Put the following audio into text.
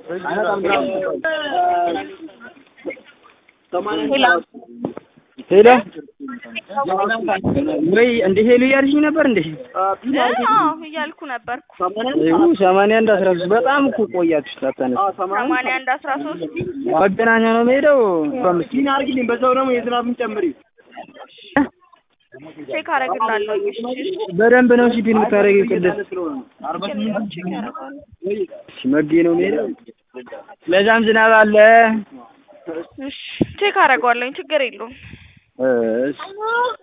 ሄሎ ወይ እንደ ሄሎ እያልሽኝ ነበር እንዴ? አዎ እያልኩ ነበርኩ። ይኸው ሰማንያ አንድ አስራ ሶስት በጣም እኮ ቆያችሁ ሳታነሱ። ሰማንያ አንድ አስራ ሶስት መገናኛ ነው የምሄደው። በአምስት አርግልኝ በዛው ደግሞ የዝናብን ጨምሪ። ቼክ አደርግላለሁ። እሺ እሺ በደንብ ነው ሲፒ የምታደርጊው ቅድስት። ቼክ ያደርጋለሁ። እሺ መጌ ነው የምሄደው። ለዛም ዝናብ አለ። እሺ ቼክ አደርገዋለሁኝ። ችግር የለውም። እሺ